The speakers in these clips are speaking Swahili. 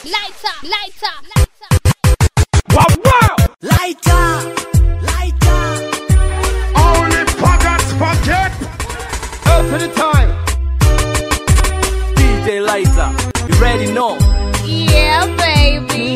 lighter, lighter, lighter. Wow, wow! Lighter, lighter. Only pockets pocket. Out to the time. DJ Lighter, you ready know? Yeah, baby.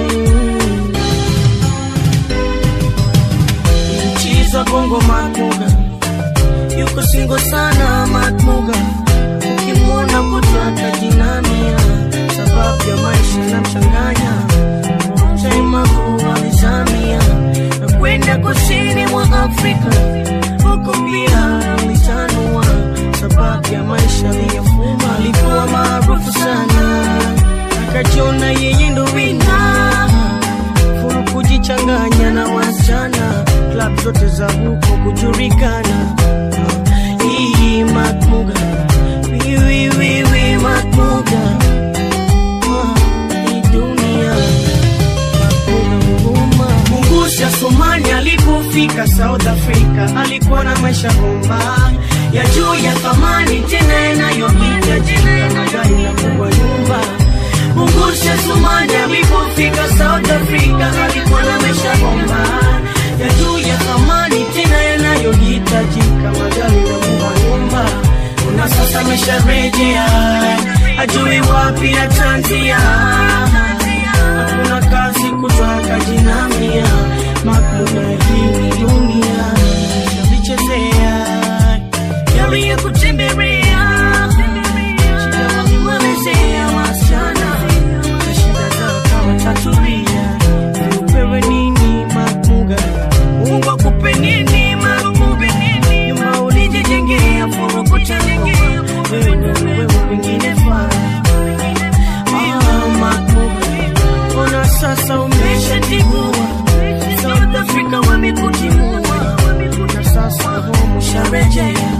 Chiza bongo Matmuga yuko singo sana Matmuga, ukimwona kutaka jinamia, sababu ya maisha inamchanganya Chaima kuwalizamia na kwenda kusini mwa Afrika, huko pia alitanua, sababu ya maisha aliyofuma. Alikuwa maarufu sana, akajiona yeye ndo wina furu kujichanganya na wasichana klab zote za huko kujulikana hii matmuga wiwiwiwi matmuga Ah, hii dunia matmuga huruma mungusha somali alipofika south africa alikuwa na maisha bomba ya juu ya thamani tena yanayohitajika magari na kubwa nyumba Mungusha Sumani alipofika South Africa alikuwa na maisha bomba ya juu ya thamani tena yanayohitajika magari na kubwa nyumba. Na sasa amesharejea ajui wapi atanzia, hakuna kazi kutaka jinamia, makuna hii ni dunia vichezea yaliyo kutembelea shida walimwelezea wasichana na shida zao kama tatulia upewe nini makmuga mungu akupe nini makmuga nyuma ulijijengea furukutengea wewe ndo wewe wengine faa Ah, makmuga ona sasa umeshatigua South Africa wamekutimua na sasa home usharejea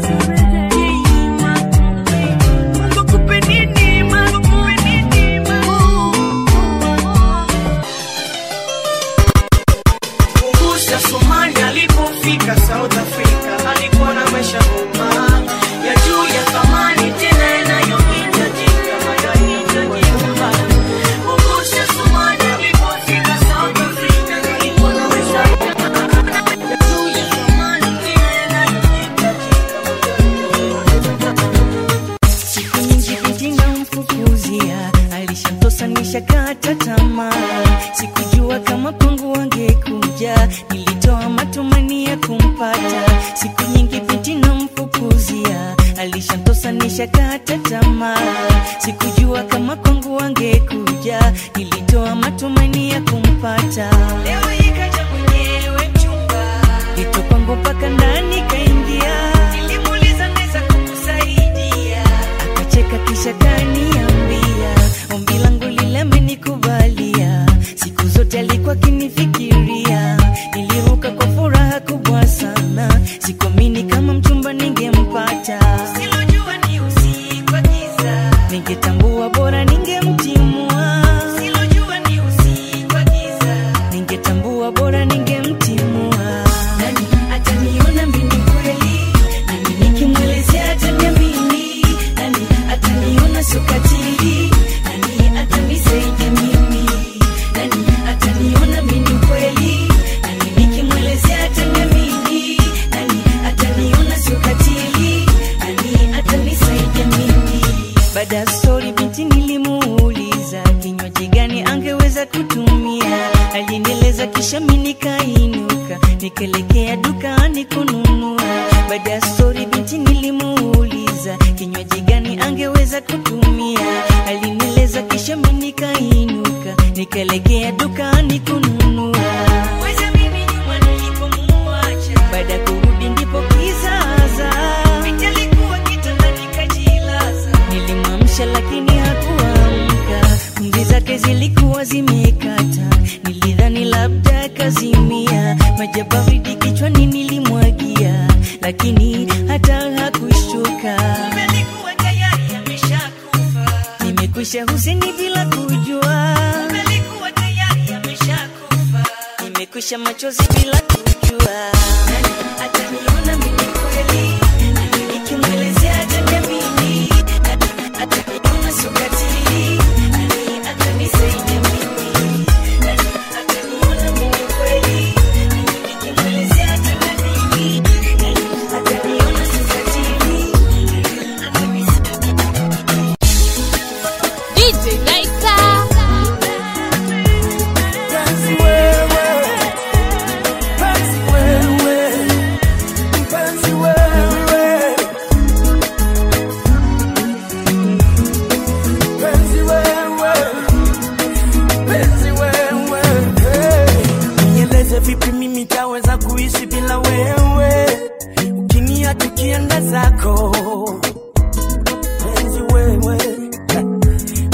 Mungu akupe nini, Mungu akupe nini, Mungusha Somali alipofika South Africa alikuwa na maisha bomba ya juu ya thamani tena yanayohitajika magari ya nyumba. Mungusha Somali alipofika South Africa alikuwa na maisha bomba ya juu ya thamani tena yanayohitajika siku nyingi binti namfukuzia alishamtosanisha kata tamaa sikujua kama kwangu wangekuja nilitoa matumani ya kumpata siku nyingi binti namfukuzia alishamtosanisha kata tamaa sikujua kama kwangu wangekuja nilitoa matumani ya kumpata leo ikaja mwenyewe mchumba ito kwangu mpaka ndani kaingia nilimuuliza naweza kukusaidia akacheka kisha kaniambia ombi langu lile amenikubalia siku zote alikuwa akinifikiria niliruka kwa furaha kubwa sana sikuamini kama mchumba ningempata silojua ni usiku wa giza ningetambua bora ningemtimua silojua ni usiku wa giza ningetambua bora ningemtimua nani ataniona mimi kweli nani nikimwelezea ataniamini nani ataniona sukatili nani atanisaidia mimi nani ataniona mimi kweli nani nikimwelezea ataniamini nani ataniona sukatili nani atanisaidia mimi baada ya stori binti nilimuuliza kinywaji gani angeweza kutumia alinieleza kisha mi nikainuka nikaelekea dukani kununua baada ya stori binti nilimuuliza kinywaji gani angeweza kutumia alinieleza kisha mi nikainuka nikaelekea dukani kununua Weza mimi nyuma nilipomuacha baada ya kurudi ndipo kizaza binti alikuwa kitandani kajilaza nilimwamsha lakini hakuamka pumzi zake zilikuwa zimekata nilidhani labda kazimia maji ya baridi kichwani nilimwagia lakini hata hakushtuka nimekwisha huseni bila kujua nimekwisha machozi bila kujua Nani ataniona mimi kweli Nani nikimwelezea ataniamini Nani ataniona sukatili Nani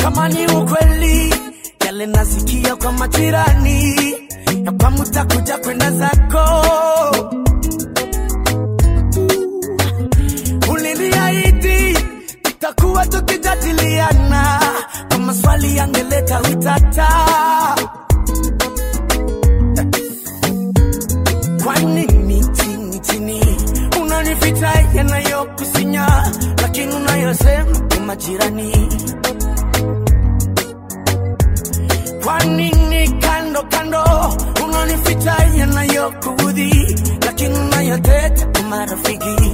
kama ni ukweli yale nasikia kwa majirani ya kwamba utakuja kwenda zako uliniahidi tutakuwa tukijadiliana kwa maswali yangeleta utata kwa nini chini chini unanificha yanayokusinya lakini unayosema ni majirani kwa nini kando kando unanificha yanayokuudhi lakini unayoteta kwa marafiki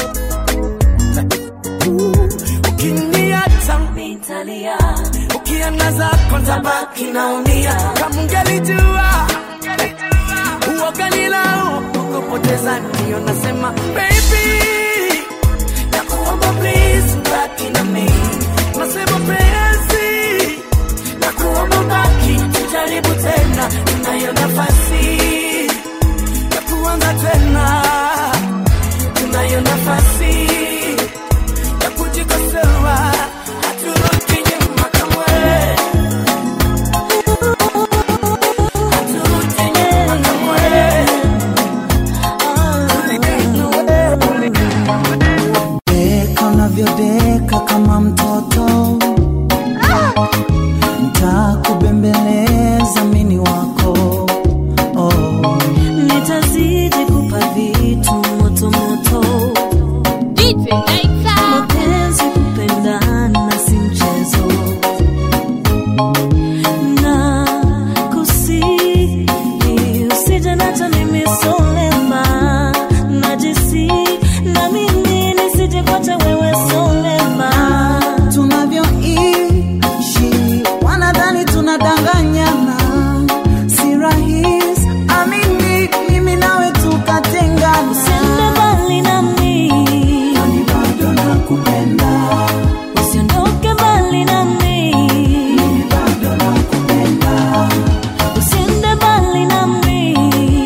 ukiniacha nitalia ukiangaza kwanza baki naumia kama ungelijua uoganilao kukupoteza ndio nasema baby nakuomba please baki na mimi nasema penzi nakuomba baki tujaribu tena tunayo nafasi ya kuanza tena tunayo nafasi ya kujikosoa haturudi nyuma kamwe haturudi nyuma kamwe Deka unavyodeka kama mtoto, ntakubembeleza mini wako oh. nitazidi kupa vitu moto moto DJ Lighter. mapenzi kupendana si mchezo na kusi usije nacha mimi solema najisi na mimi nisije kwacha wewe solema tunavyoishi wanadhani tunadanganyana, si rahisi amini, mimi nawe tukatengana. usiende mbali nami Nami bado nakupenda, usiondoke mbali nami mimi bado nakupenda, usiende mbali nami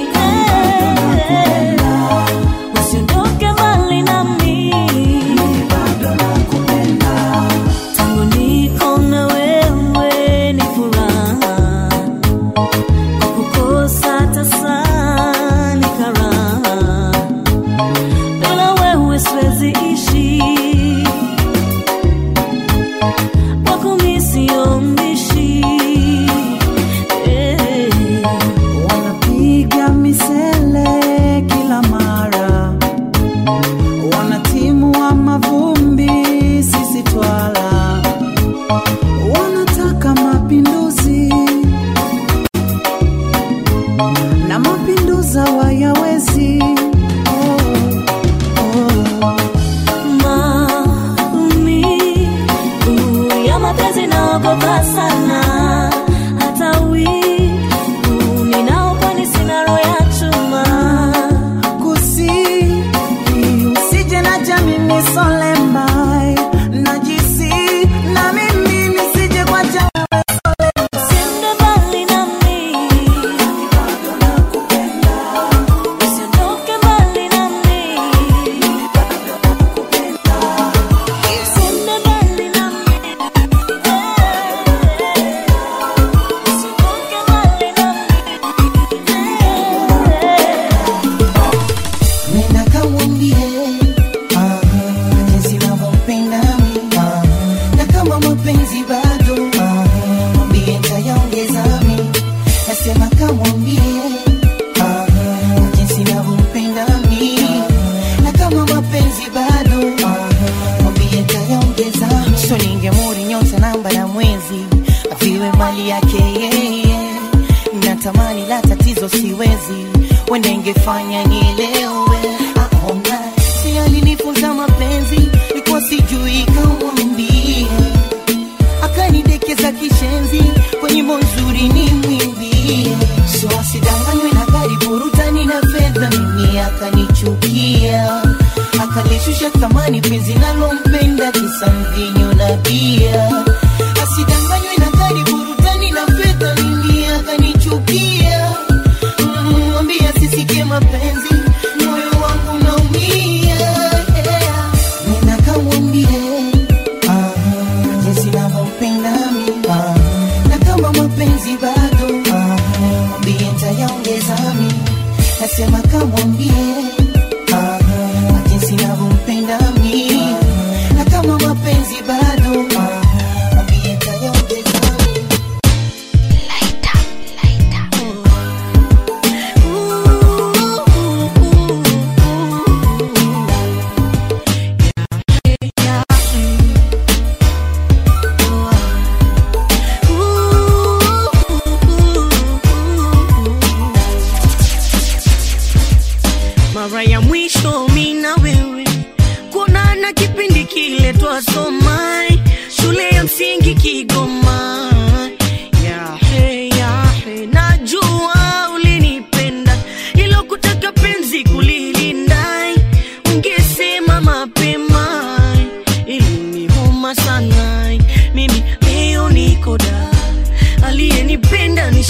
Eh, usiondoke mbali nami mimi bado nakupenda. tangu niko na wewe ni furaha kwa kukosa tasa ni karaha bila wewe siwezi ishi kwako mi sio mbishi Eh. Wanapiga misele kila mara, wanatimua mavumbi, sisi twala, wanataka mapinduzi na mapinduza wayawezi oh, oh. maumivu ya mapenzi naogopa sana hata wivu ninaokwani sina roho ya chuma kusi usije na jamini solembai najisi na mimi nisije kwa jamii usiende mbali nami usiondoke mbali nami usiende mbali nami usiondoke mbali nami nenda kamwambie ah, jinsi navyompenda mi ah, na kama mapenzi bado ah, mwambie ntayaongeza mi nasema kamwambie ah, jinsi navyompenda mi na kama mapenzi bado ah, mwambie ntayaongeza mi so ningemuri nyota namba na mwezi aviwe mali yake yeye natamani la tatizo siwezi wenda ingefanya nielewe aona si alinifunza mapenzi likuwa sijui kamwambie akanidekeza kishenzi kwenye monzuri ni mwimbie so asidanganywe na gari burutani na fedha mimi akanichukia akalishusha thamani penzi nalompenda kisa mvinyo na bia asidanganywe na gari burutani na fedha mimi akanichukia Mm, mwambie asisikie mapenzi moyo wangu naumia yeah. nenda kamwambie ah, jinsi navyompenda mi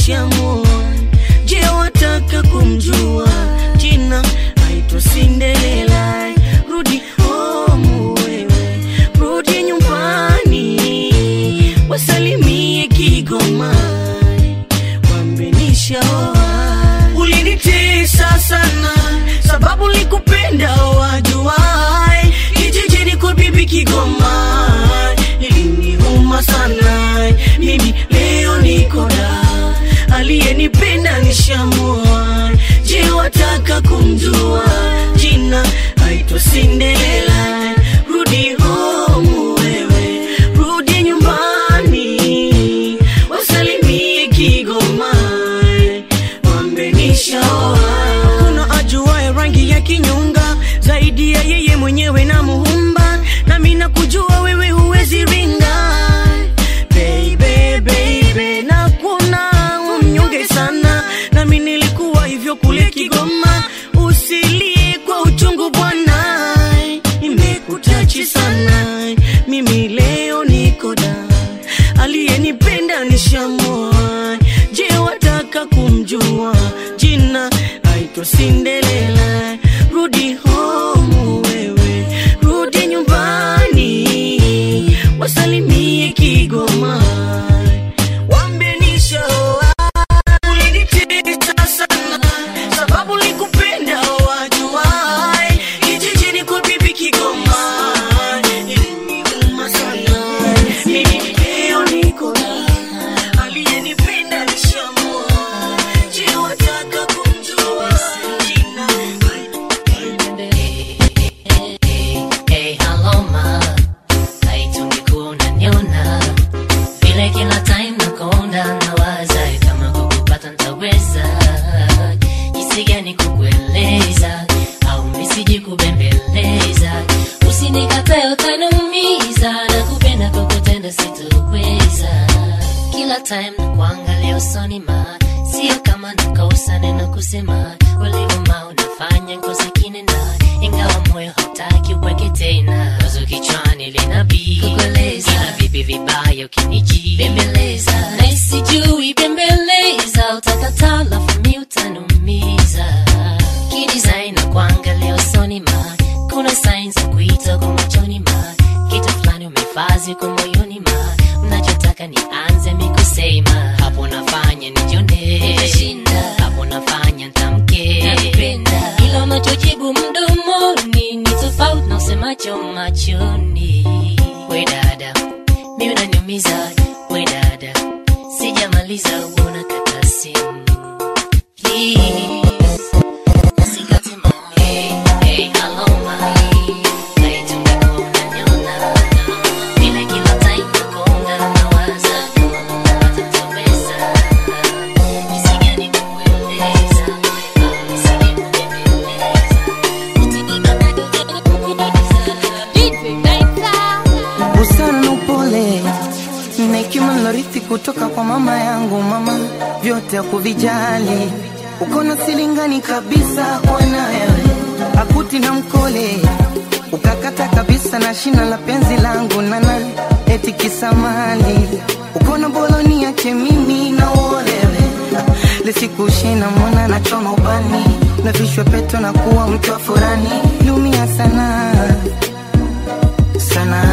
nishamua je wataka kumjua jina aitwa sindelela rudi homu wewe rudi nyumbani wasalimie kigoma wambenishaoa ulinitesa sana sababu likupenda wajuai kijijini kwa bibi kigoma iliniuma sana mimi leo nikoda aliyenipenda nishamua je wataka kumjua jina aitwa sindelela rudi homu wewe rudi nyumbani wasalimie kigoma wambenishaoa kuna ajuae rangi ya kinyonga zaidi ya yeye mwenyewe na muumba nami nakujua wewe huwezi ringa baby, baby, na kuna umnyonge sana nami nilikuwa hivyo kule kigoma usilie kwa uchungu bwana imekutachi sana mimi leo nikoda aliyenipenda nishamua je wataka kumjua jina aitwa sindelela rudi homu wewe rudi nyumbani wasalimie kigoma wambenishaoa ulinitesa sana sababu likupenda wajuai kijijini kwa bibi kigoma iliniuma sana mimi leo niko na aliyenipenda nishamua je wataka kumjua jina Hey, hello ma, haitungekuwa unaniona vile kila time nakonda nawaza kama kukupata ntaweza jinsi gani kukueleza au misiji kubembeleza usinikatae utaniumiza na kupenda kukutenda sitoweza kila time na kuangalia usoni ma sio kama nakosa neno kusema ulivyoma unafanya ngozi kinena ingawa moyo hautaki uweke tena wazo kichwani linabii kukueleza ina vipi vibaya ukiniji bembeleza na isijui bembeleza utakataa lafu mi utanumiza kidesign na kuangalia usoni ma kuna signs za kuita kwa machoni ma kitu fulani umefazi kwa moyoni ma mnachotaka nianze mikusema hapo nafanya nijone hapo nafanya ntamke ila unachojibu mdomoni ni tofauti na usemacho machoni we dada mi unaniumiza we dada sijamaliza uona kata simu Please. Usikate mami. Hey, hello, mami. Haitungekuwa unaniona. Vile kila time nakonda nawaza kama hatutaweza. Jinsi gani kukueleza, au nisije kubembeleza. busara na upole na hekima nilorithi kutoka kwa mama yangu mama vyote ya kuvijali ukona silingani kabisa kwa nawe akuti na mkole ukakata kabisa na shina la penzi langu nana eti kisamali ukona boloni yake mimi na uolewe lisikushina mwana na choma ubani na vishwe peto na kuwa mtu wa furani lumia sana sana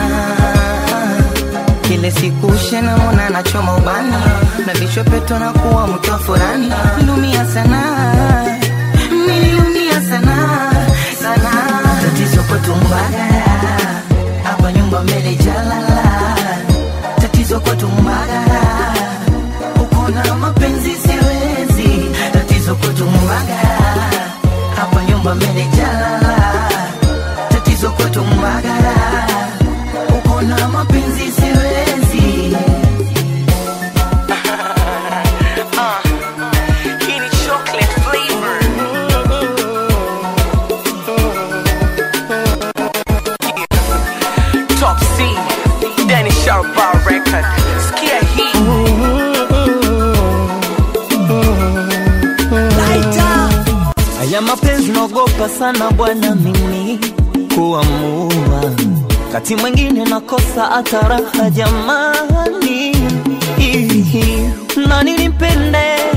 kile siku shena mona nachoma ubani na vichwa peto na kuwa mtu wa furani nilumia sana nilumia sana sana tatizo kwetu mbagara hapa nyumba mbele jalala tatizo kwetu mbagara uko na mapenzi siwezi tatizo kwetu mbagara hapa nyumba mbele jalala tatizo kwetu mbagara uko na mapenzi siwezi Hii ni chocolate flavor. Top C, Danny Sharp Bar Record. Sikia hii. Haya mapenzi naogopa sana bwana mimi kuamua, kati mwingine nakosa hata raha jamani, Ihi, na nilimpende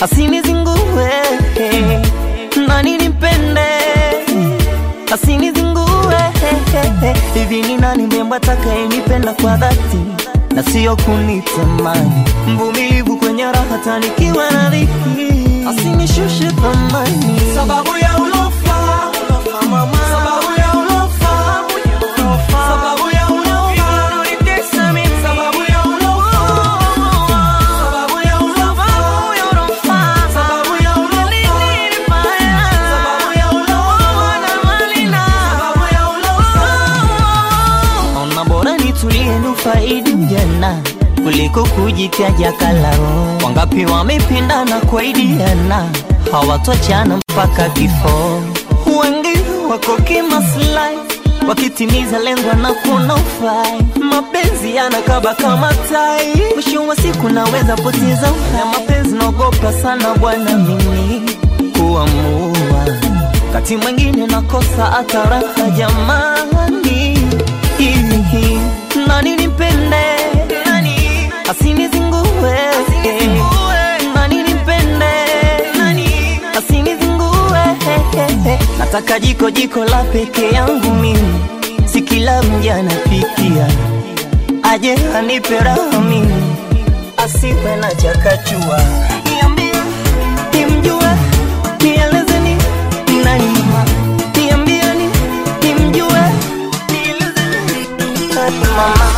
asinizingue nani nimpende asinizingue hivi ni nani mrembo atakayenipenda kwa dhati na sio kunitamani mvumilivu kwenye raha tanikiwa na dhiki asinishushe thamani sababu ya ulofa mama sababu ya ulofa sababu ya ulofa unanitesa mimi sababu ya ulofa sababu ya ulofa sababu ya ulofa sababu ya ulofa na malina sababu ya ulofa ona bora nitulie nufaidi ujana kuliko kujitaja kalao wangapi wamependana kwaidiana hawatochana mpaka kifo wengi wako kimaslahi wakitimiza lengo na kuna ufai mapenzi yanakaba kama tai mwisho wa siku naweza poteza uhai. na mapenzi naogopa sana bwana mimi kuamua kati mwingine nakosa hata raha jamani Hihi, nani nipende nani asinizingue nani nipende nani asinizingue nataka jiko jiko la peke yangu mimi si kila mja napikia aje anipe raha mimi asiwe na chakachua niambie nimjue nielezeni nani mama niambieni nimjue nielezeni nani mama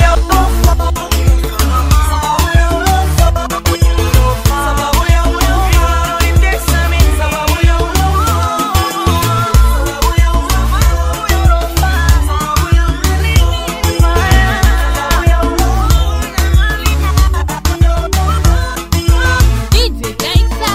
DJ Naita.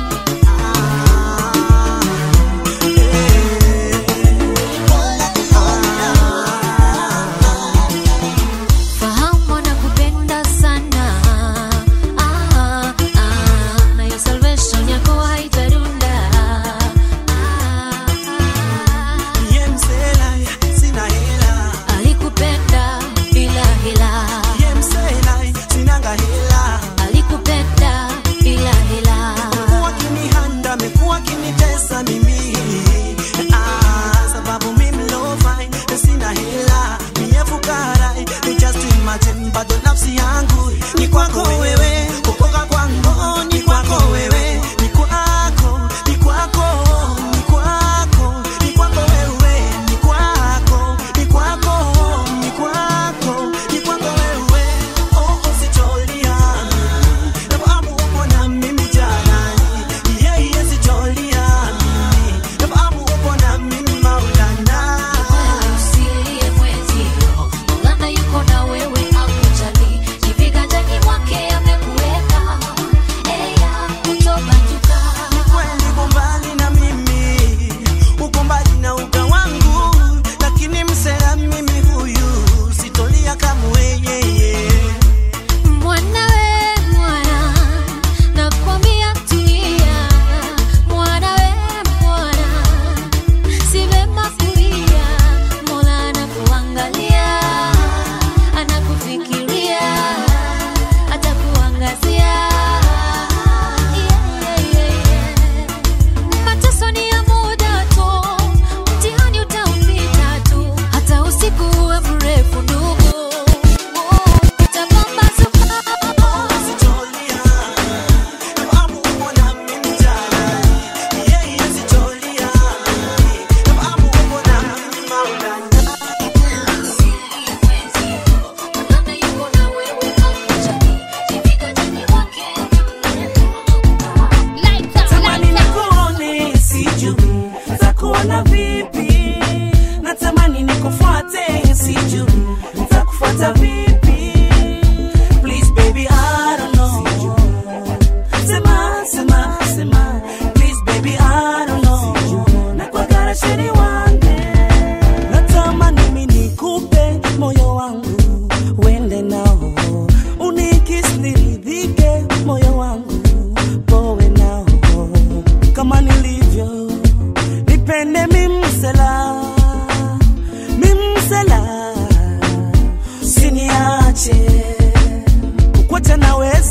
Fahamu nakupenda sana ah, ah, na hiyo salvation yako haitarunda ah, ah. Ye msela, sina hela Alikupenda bila hila, Ye msela, sinanga hela alikupenda bila hila. Amekuwa kinihanda, amekuwa kinitesa mimi ah, sababu mimi low fine, sina hela mie fukara ni just imagine, bado nafsi yangu ni kwako wewe, kukoka kwangu ni kwako wewe, ni kwako, ni kwako, ni kwako, ni kwako wewe, ni kwako, ni kwako, ni kwako, ni kwako wewe, oh usitolia Nafahamu upo na mimi jarani, yeah, yeah, sitolia mimi. Nafahamu upo na mimi Maulana. Usilie mwenzio, Maulana yuko na wewe akujali. Ni viganjani mwake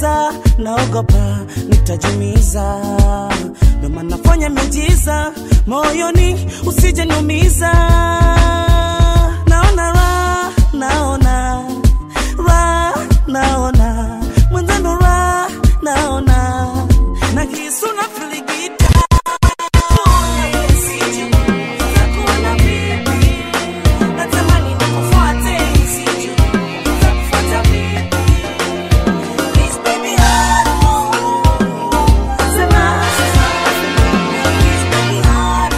giza naogopa nitajumiza ndo maana nafanya miujiza moyoni usije niumiza naona ra naona ra naona mwenzano ra naona na kisu na filigita Natamani nikufuate, sijui nitakufuata vipi. Please baby, hard move. Sema, sema, please baby, hard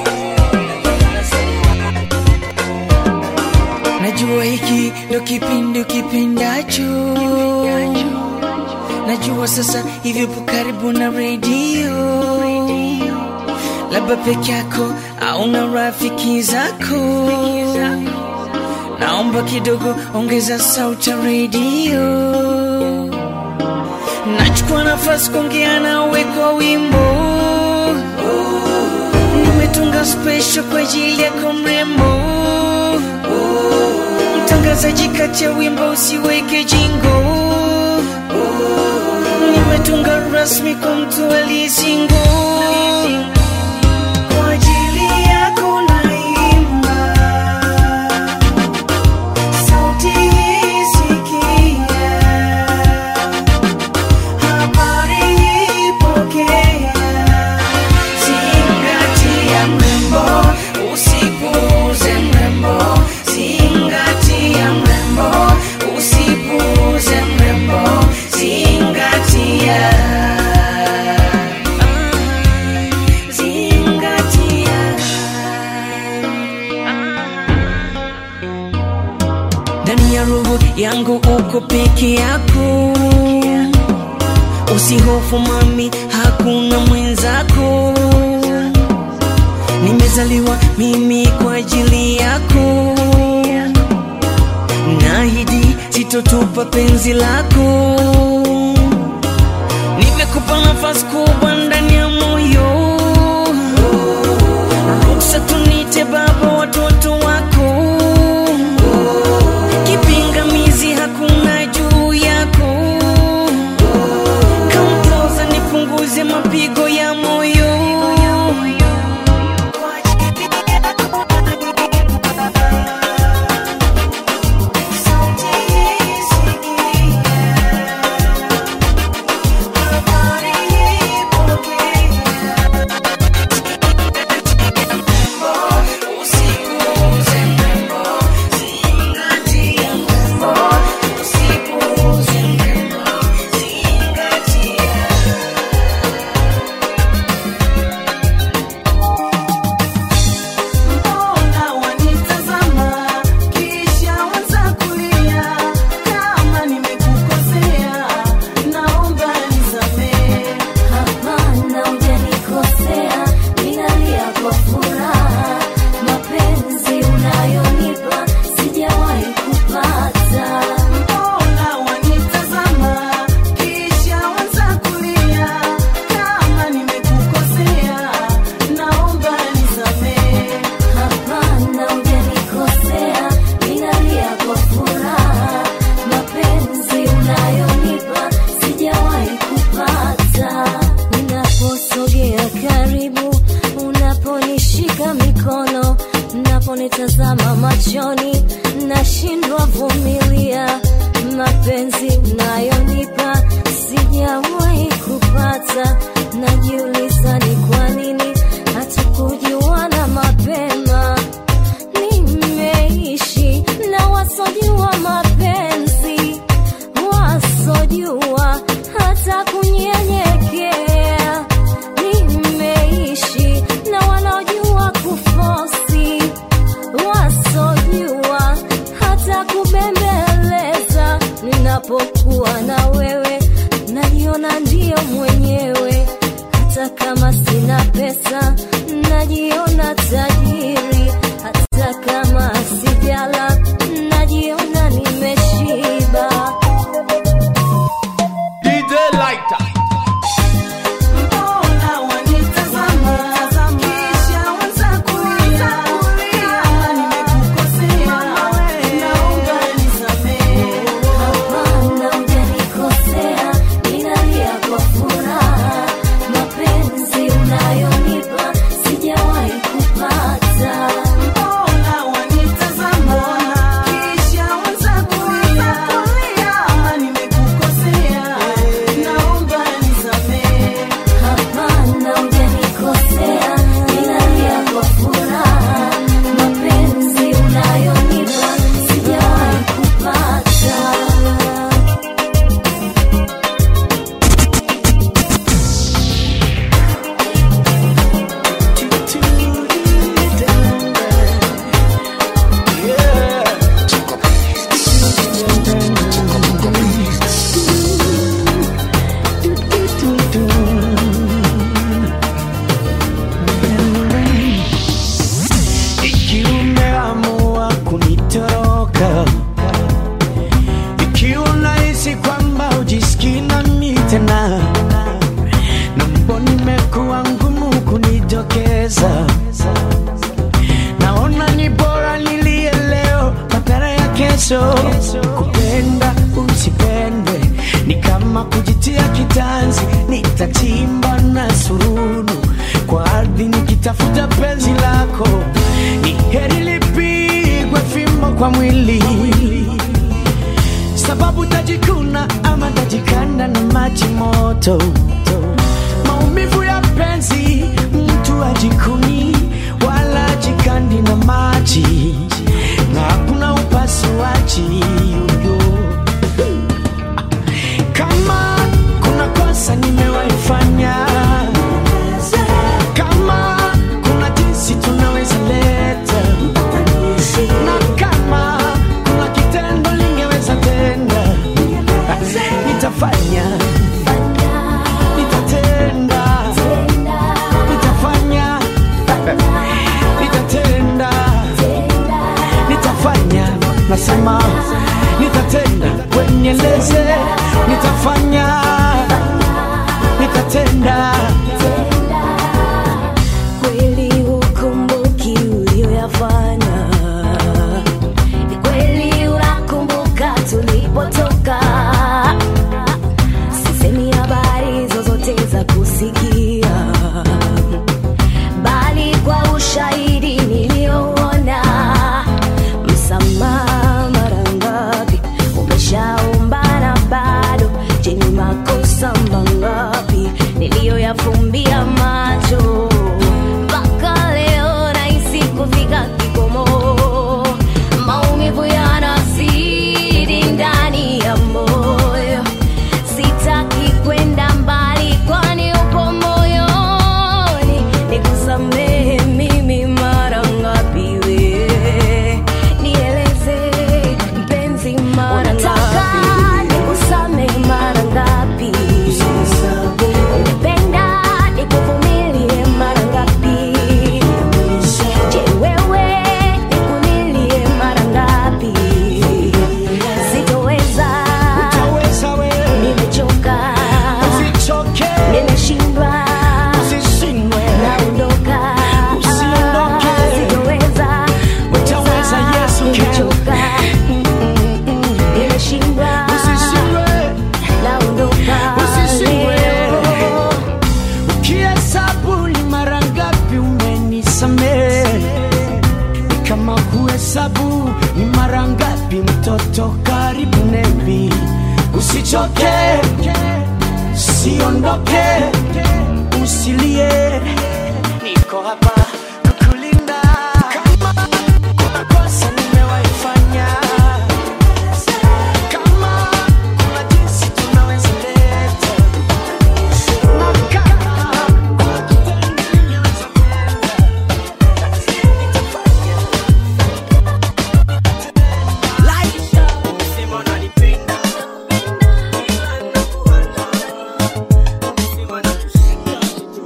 najua hiki ndo kipindi ukipindacho najua sasa hivyo po karibu na redio labda peke yako au na rafiki zako naomba kidogo ongeza sauti ya redio nachukua nafasi kuongea nawe kwa wimbo nimetunga special kwa ajili yako mrembo mtangazaji kati ya wimbo usiweke jingo nimetunga rasmi kwa mtu aliyesingo kwa ajili yako naimba sauti hii sikia habari hii pokea zingatia mrembo usipuuze mrembo zingatia mrembo usipuuze mrembo zingatia zingatia ndani ya roho yangu uko peke yako usihofu mami hakuna mwenzako nimezaliwa mimi kwa ajili yako nahidi sitotupa penzi lako nimekupa nafasi kubwa ndani ya moyo ruksa tunite baba watoto wako kipingamizi hakuna juu yako Come closer, nipunguze mapigo ya moyo Mbona wanitazama kisha wanza kulia? Kama nimekukosea naomba nisamehe. Hapana, hujanikosea, ninalia kwa furaha. Mapenzi unayonipa sijawahi kupata. Mbona wanitazama kisha wanza kulia? Kama nimekukosea naomba nisamehe. Hapana, hujanikosea, ninalia kwa furaha. Mapenzi unayonipa sijawahi kupata. Unaposogea karibu, unaponishika mikono, unaponitazama machoni, nashindwa vumilia. Mapenzi unayonipa sijawahi kupata. Najiuliza ni kwa nini hatukujuana mapema nimeishi na wasojua mapenzi wasojua hata kunyenyekea nimeishi na wanaojua kufosi wasojua hata kubembeleza ninapokuwa na wewe najiona ndiyo mwenyewe hata kama sina pesa najiona tajiri hata kama sijala najiona nimeshiba DJ Lighter. Mbona wanitazama kisha wanza kulia? Kama nimekukosea naomba nisamehe. hapana hujanikosea kama kujitia kitanzi nitachimba na sururu kwa ardhi nikitafuta penzi lako ni heri lipigwe fimbo kwa mwili sababu tajikuna ama tajikanda na maji moto maumivu ya penzi mtu ajikuni wala ajikandi na maji na hakuna upasuaji yoyo kama kuna kosa nimewaifanya kama kuna jinsi tunaweza leta na kama kuna kitendo lingeweza tenda nitafanya nitatenda nitafanya nitatenda nitafanya nasema nitatenda wenyeleze nitafanya nitatenda kweli hukumbuki ulioyafanya ni kweli unakumbuka tulipotoka sisemi habari zozote za kusikia bali kwa ushahidi niliyouona msamaha mara ngapi umeshaombana bado je ni makosa mangapi niliyoyafumbia macho mpaka leo nahisi kufika kikomo maumivu yanazidi ndani ya moyo sitaki kwenda mbali kwani upo moyoni nikusamehe mimi mara ngapi we nieleze mpenzi mara ngapi nikusamehe mara ngapi umependa nikuvumilie mara ngapi je wewe nikulilie mara ngapi sitoweza utaweza we nimechoka usichoke nimeshindwa usishindwe naondoka Usiondoke. sitoweza Utaweza, Yesu can. nimechoka nimeshindwa usishindwe naondoka Usishindwe. leo. ukihesabu ni mara ngapi umenisamehe ni kama kuhesabu ni mara ngapi mtoto karibu nebi usichoke siondoke usilie niko hapa kukulinda kama kuna kosa nimewaifanya kama kuna jinsi tunaweza leta na kama kuna kitendo ningeweza Sema unanipenda. Ila nakuanda. Sema nakushika.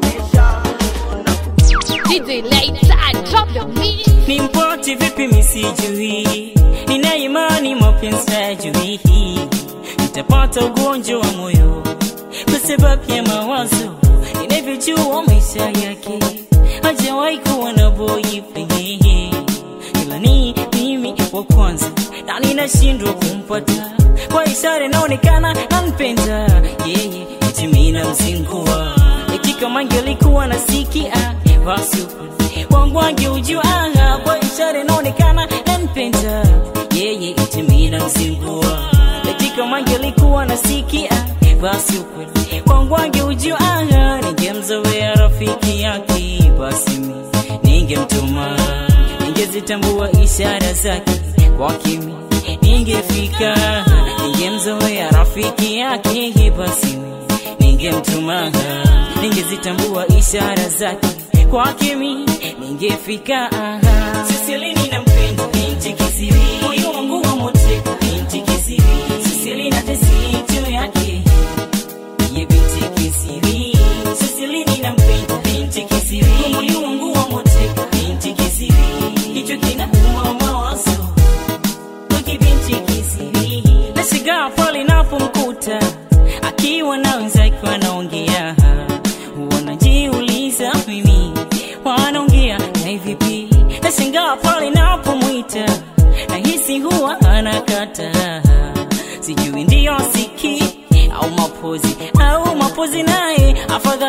DJ Lights, drop your beat. ni mpoti vipi misijui nina imani mapenzi hajui nitapata ugonjwa wa moyo kwa sababu ya mawazo inavyojua maisha yake hajawahi kuwa na boyfriend ila ni mimi wa kwanza na ninashindwa kumpata kwa ishara inaonekana nampenda yeye eti mimi namzingua eti kama angelikuwa nasikia basi wangu angeujua kwa ishara inaonekana nampenda yeye eti mimi namzingua eti kama angelikuwa nasikia basi ukweli kwangu angeujua ningemzoea rafiki yake basi mi ningemtuma ningezitambua ishara zake kwa kimi ningefika ningemzoea rafiki yake basi mi ningemtuma ningezitambua ishara zake kwa kimi ningefika sisilini nampenda binti kisiri moyo wangu wa moteka binti kisiri sisilina tesicho yake ye binti kisiri sisilini nampenda binti kisiri moyo wangu wa moteka binti kisiri hicho kinauma mawazo Wiki binti kisiri nashigaa pale napomkuta akiwa na wenzake wanaongea wanajiuliza mimi wanaongea na vipi nashangaa pale napomwita nahisi huwa anakata sijui ndiyo siki au mapo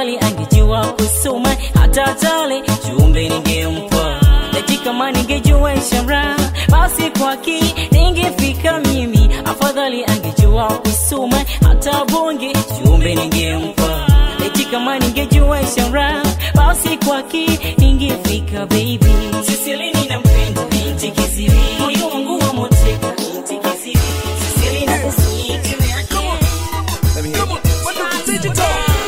afadhali angejua kusoma hata tale jumbe ningempa eti kama ningejua ishara basi kwaki ningefika mimi afadhali angejua kusoma hata bonge jumbe ningempa eti kama ningejua ishara basi kwaki ningefika baby sisilini nampenda binti kisiri moyo wangu wa moteka binti kisiri sisilini na kusiki Let me hear you.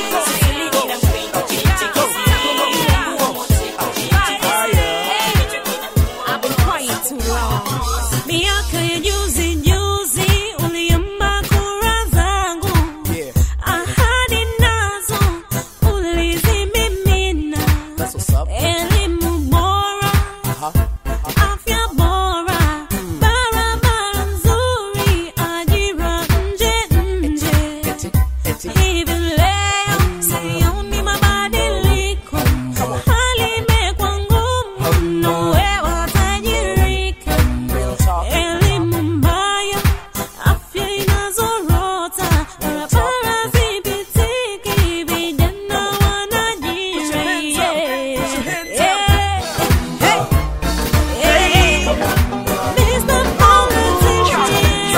I've been quiet too long. Miaka ya juzi juzi uliomba kura zangu, ahadi nazo ulizimimina. Elimu bora, afya bora, barabara nzuri, ajira nje nje. Hivi leo sioni mabadiliko, hali imekuwa ngumu mno, wewe watajirika. Elimu mbaya, afya inazorota, barabara zipitiki, vijana wanajira. Yeah. Hey, hey. Mr. Politician.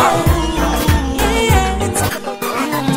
Yeah.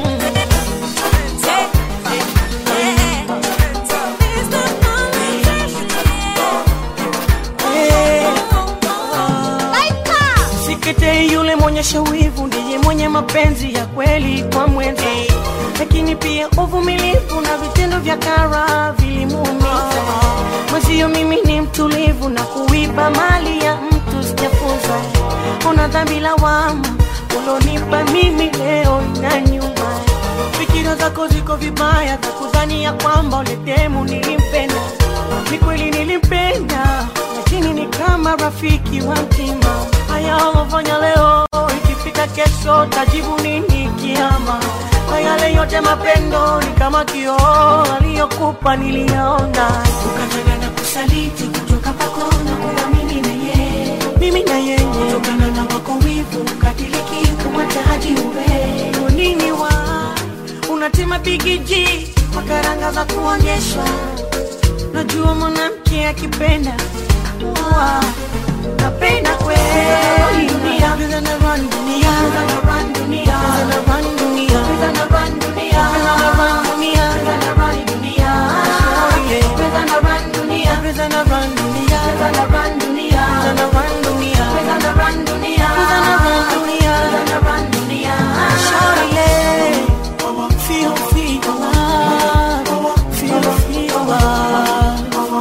Sikete yule mwonyesha wivu ndiye mwenye mapenzi ya kweli kwa mwenza, lakini pia uvumilivu na vitendo vya kara vilimuumiza mwenzio. Mimi ni mtulivu na kuiba mali ya mtu sijafunza. Una dhambi lawama ulonipa mimi leo na nyuma. Fikira zako ziko vibaya za kudhania kwamba uletemu nilimpenda. Ni kweli nilimpenda, lakini ni kama rafiki wa mtima. Haya ulofanya leo, ikifika kesho tajibu nini kiama? Kwa yale yote mapendo ni kama kioo aliyokupa niliyaona, ukataka na kusaliti kutoka kwako na kuwa mimi na yeye, mimi na yeye, kutokana na wako wivu ukatiliki kumwacha hadi uwe Kwa nini wa unatema bigiji kwa karanga za kuonyeshwa Najua mwanamke akipenda Wa, napenda kweli dunia Pesa na run dunia Pesa na run dunia Pesa na run dunia Pesa na run dunia Pesa na run dunia Pesa na run dunia Oh, yeah. Pesa na run dunia Pesa na run dunia Pesa na run dunia Pesa na run dunia Pesa na run dunia Pesa na run dunia Pesa na run dunia Shawty, yeah. Feel, feel love Feel, feel love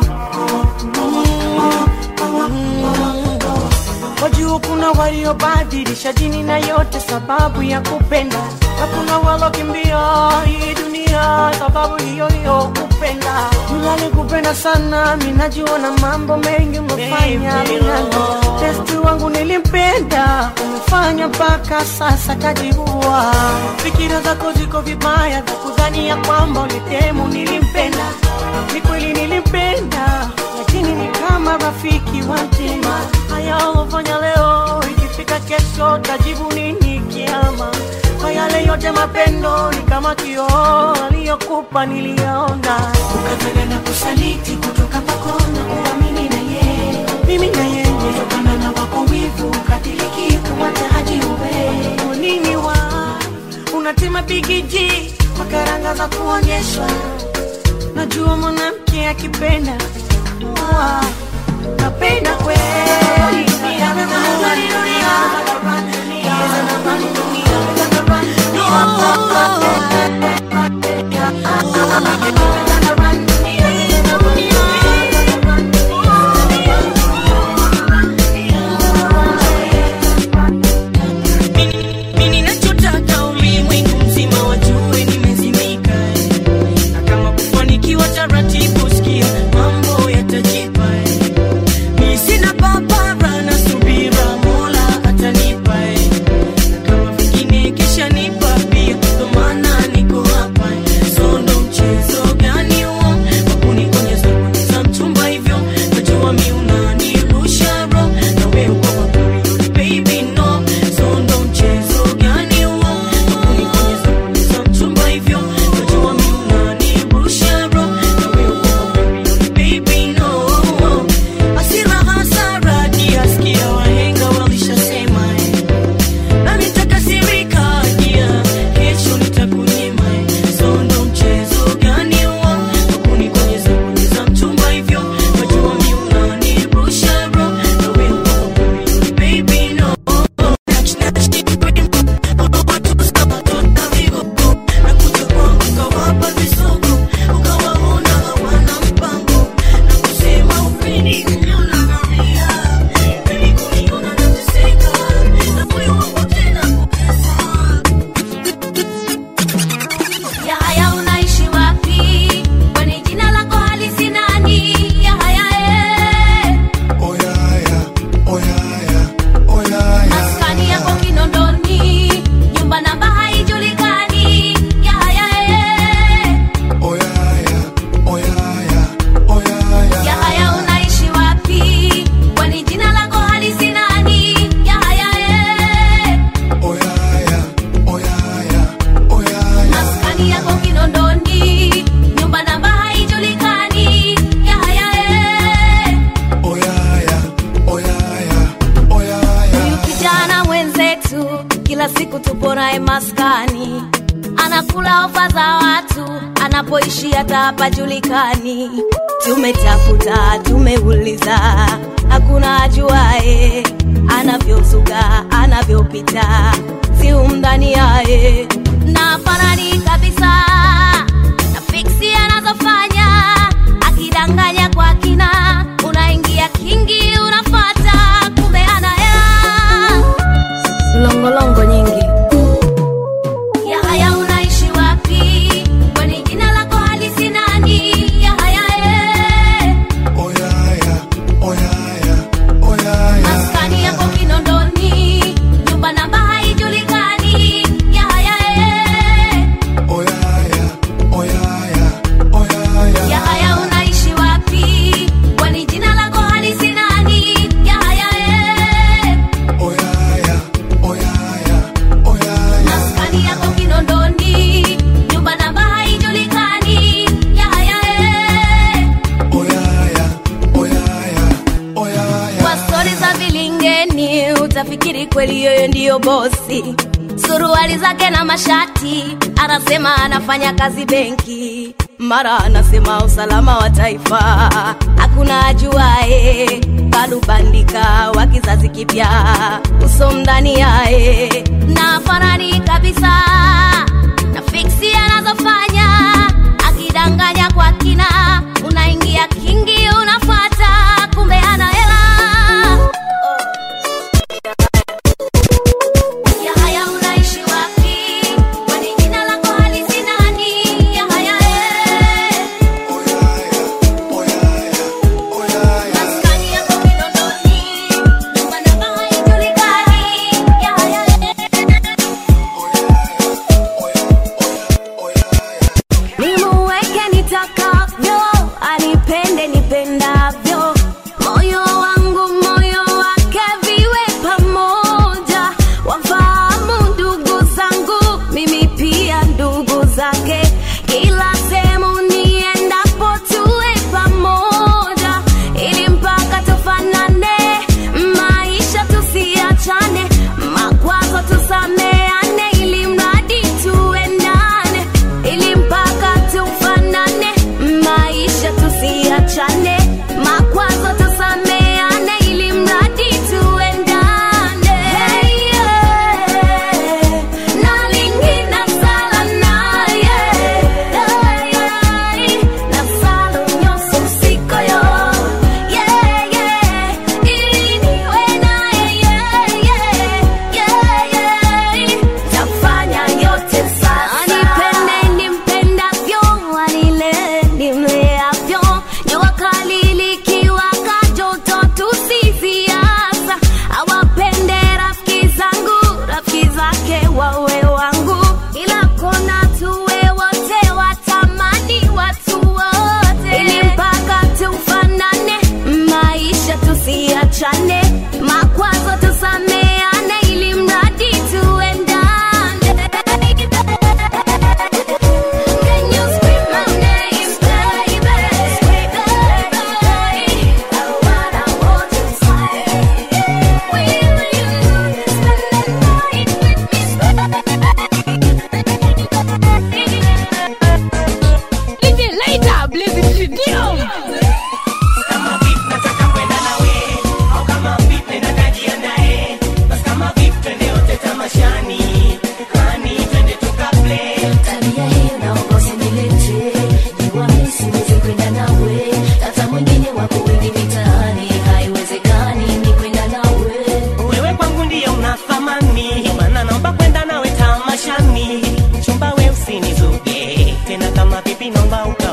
Wajua kuna waliobadilisha dini na yote sababu ya kupenda, na kuna walokimbia hii dunia sababu hiyo hiyo kupenda. Mlali kupenda sana, minajua na mambo mengi umefanya minano. Testi wangu nilimpenda, umefanya mpaka sasa kajiua. Fikira zako ziko vibaya za kudhania kwamba ulitemu nilimpenda. Ni kweli nilimpenda, lakini ni kama rafiki wa mtima. Haya ulofanya leo, ikifika kesho tajibu nini kiama? Kwa yale yote mapendo ni kama kioo aliyokupa niliyaona, ukataka na kusaliti kutoka kwako na kuwa mimi na yeye, mimi na yeye, kutokana na wako wivu ukatiliki kumwacha haji uwe Kwa nini wa unatema bigiji kwa karanga za kuonyeshwa Najua mwanamke akipenda Wa, napenda kweli dunia, dunia, dunia, Mimi ninachotaka ulimwengu mzima wajue nimezimika na kama kufanikiwa taratibu, sikia mambo yatajipa. Mimi sina papara na subira, Mola atanipa. Na kama hajulikani anakula ofa za watu anapoishi hata hapajulikani tumetafuta tumeuliza hakuna ajuae anavyozuga anavyopita si umdhani yaye na fanani kabisa na fiksi anazofanya akidanganya kwa kina unaingia kingi unafata kumbe ana hela longolongo nyingi Yahaya unaishi wapi? Kwani jina lako halisi nani? Yahaya eh. Maskani yako Kinondoni, nyumba namba haijulikani. Yahaya eh. Yahaya unaishi wapi? Kwani jina lako halisi nani? Yahaya eh. Maskani yako Kinondoni, nyumba namba haijulikani. Yahaya eh. Kwa stori za vilingeni utafikiri kweli yeye ndiyo bosi. Suruali zake na mashati, anasema anafanya kazi benki, mara anasema usalama wa taifa. Hakuna ajuae, kalubandika wa kizazi kipya, uso mdani yae na farani kabisa na fiksi anazofanya akidanganya kwa kina, unaingia kingi unafata, kumbe ana hela. Yahaya unaishi wapi? Kwani jina lako halisi nani? Yahaya eh. Maskani yako Kinondoni, nyumba namba haijulikani. Yahaya Nimuweke nitakavyo, anipende nipendavyo, moyo wangu moyo wake viwe pamoja, wafahamu ndugu zangu, mimi pia ndugu zake, kila sehemu niendapo tuwe pamoja, ili mpaka tufanane, maisha tusiachane, makwazo tusameane, ili mradi tuendane ili mpaka tufanane, maisha tusiachane, makwazo tusameane, ili mradi tuendane. Hey, yeah. Na lingina sala naye. Hey, yeah. Na sala unyoso usiko yo. Yeah, yeah. Ili niwe naye, yeah, yeah. Yeah, yeah. Tafanya yote sasa. Anipende nimpendavyo, anile nimleavyo. Jua kali likiwaka, joto tusiziasa. Awapende rafiki zangu, rafiki zake wawe wangu. Ila kona tuwe wote, watamani watu wote. Ili mpaka tufanane, maisha tusiachane, makwazo tusameane, ili mradi tuendane. Can you scream my name, baby? Baby, what I want to say. Will you spend the night with me, Little later, Blazing Studio. Kama vipi nataka kwenda nawe au kama vipi nenda kajiandae basi kama vipi twende wote tamashani hani twende tukaplay tabia hiyo naomba usinilete jua mimi siwezi kwenda nawe hata mwingine wako wengi mitaani haiwezekani ni kwenda nawe wewe kwangu ndiye una thamani maana naomba kwenda nawe tamashani mchumba we usinizuge tena kama vipi naomba uka